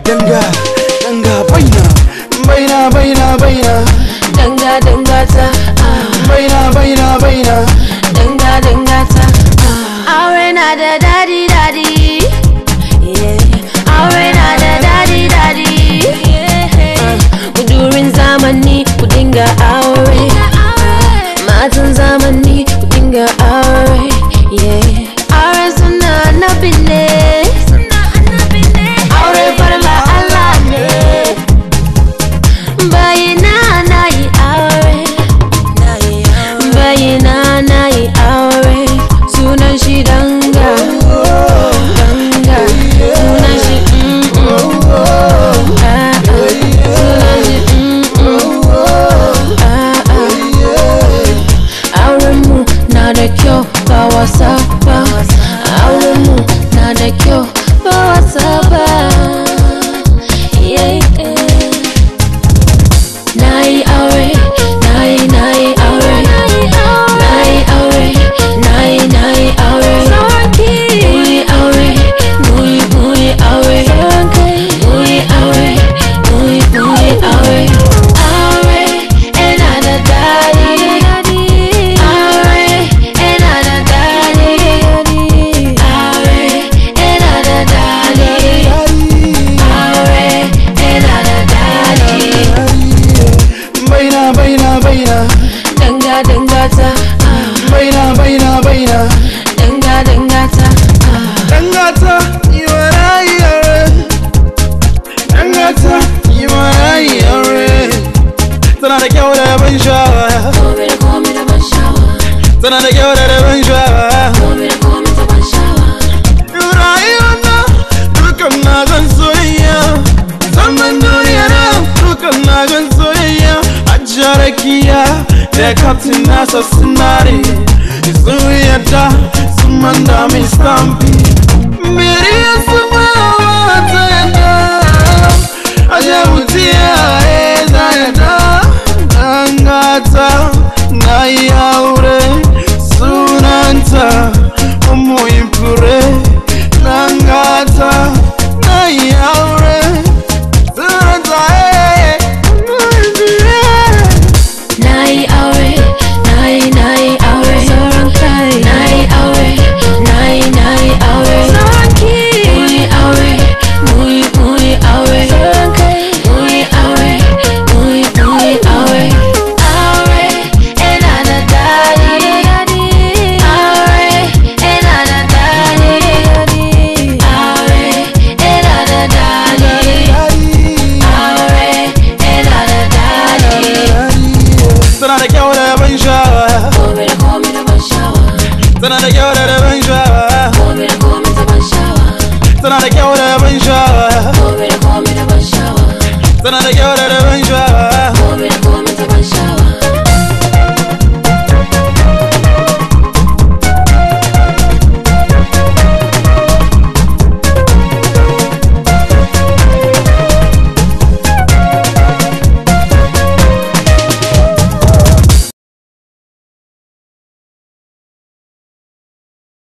danga danga baina baina baina baina danga danga ta ah. baina baina baina danga danga ta ah. aure na da dadi dadi yeah. aure na da dadi dadi yeah. kudurin zamani ku dinga aure matan zamani ku dinga aure yeah. aure suna na binne aure farla Allah ne bayina na yi aure bayina na yi aure sunan shi danga danga sunan shi mm, mm. Ah, ah. sunan shi mm, mm. Ah, ah. aurenmu na da kyau ba wasa ba aurenmu na da kyau ba wasa ba yeah, yeah. na yi aure na yi na yi aure na yi aure na yi na yi aure muyi aure muyi muyi aure muyi aure muyi muyi aure aure yana da daɗi aure yana da daɗi aure yana da daɗi aure yana da daɗi baina baina baina danga danga ta ah. baina baina baina danga danga ta ah. dangata yi wa rayi aure dangata yi wa rayi aure tana da kyau da ban sha'awa Komai da komai da ban sha'awa tana da kyau da ban sha'awa komai da komai da ban sha'awa rayuwa na dukan na gan soyayya zaman duniya na dukan na gan soyayya a jarakiya da kaftin nasa sinari sun yadda sun manda mai stampi Miriya sun mawa ta yadda a jabutiya ya za yadda an gata na yi aure sunanta umuyin fure Nangata na yi aure sunanta eh umuyin fure na yi aure na yi na yi aure sauran kai na yi aure na yi na yi aure sauran ki muyi aure muyi muyi aure sauran kai muyi aure muyi muyi aure aure yana da daɗi aure yana da daɗi aure yana da daɗi aure yana da daɗi Tana da kyau da ban sha'awa Komai da komai da ban sha'awa Tana da kyau da ban sha'awa Komai da komai da ban sha'awa Tana da kyau da ban sha'awa Komai da komai da ban sha'awa Tana da kyau